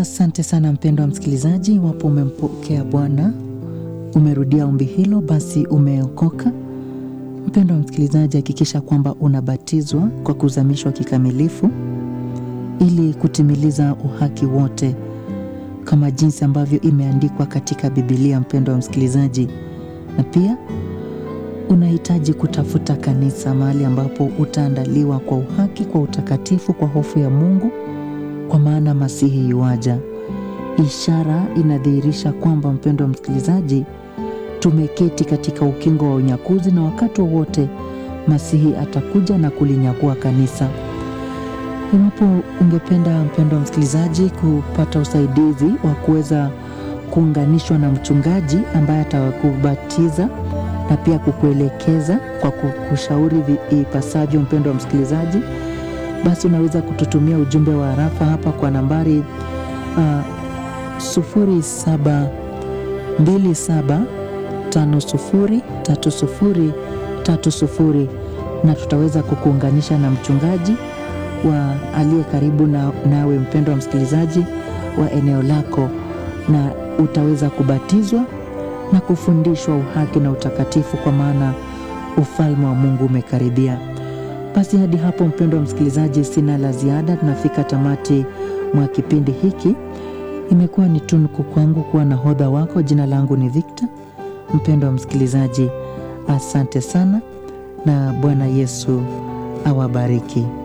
Asante sana mpendwa msikilizaji, iwapo umempokea Bwana, umerudia ombi hilo, basi umeokoka. Mpendwa msikilizaji, hakikisha kwamba unabatizwa kwa kuzamishwa kikamilifu ili kutimiliza uhaki wote kama jinsi ambavyo imeandikwa katika Biblia. Mpendwa msikilizaji, na pia unahitaji kutafuta kanisa, mahali ambapo utaandaliwa kwa uhaki, kwa utakatifu, kwa hofu ya Mungu, kwa maana Masihi yuaja. Ishara inadhihirisha kwamba, mpendwa msikilizaji, tumeketi katika ukingo wa unyakuzi na wakati wowote Masihi atakuja na kulinyakua kanisa. Iwapo ungependa mpendwa msikilizaji kupata usaidizi wa kuweza kuunganishwa na mchungaji ambaye atakubatiza na pia kukuelekeza kwa kukushauri ipasavyo, mpendwa msikilizaji, basi unaweza kututumia ujumbe wa harafa hapa kwa nambari uh, 0727503030 na tutaweza kukuunganisha na mchungaji wa aliye karibu na, nawe mpendwa msikilizaji wa eneo lako, na utaweza kubatizwa na kufundishwa uhaki na utakatifu, kwa maana ufalme wa Mungu umekaribia. Basi hadi hapo, mpendwa msikilizaji, sina la ziada. Tunafika tamati mwa kipindi hiki. Imekuwa ni tunuku kwangu kuwa nahodha wako. Jina langu ni Victor. Mpendwa msikilizaji, asante sana na Bwana Yesu awabariki.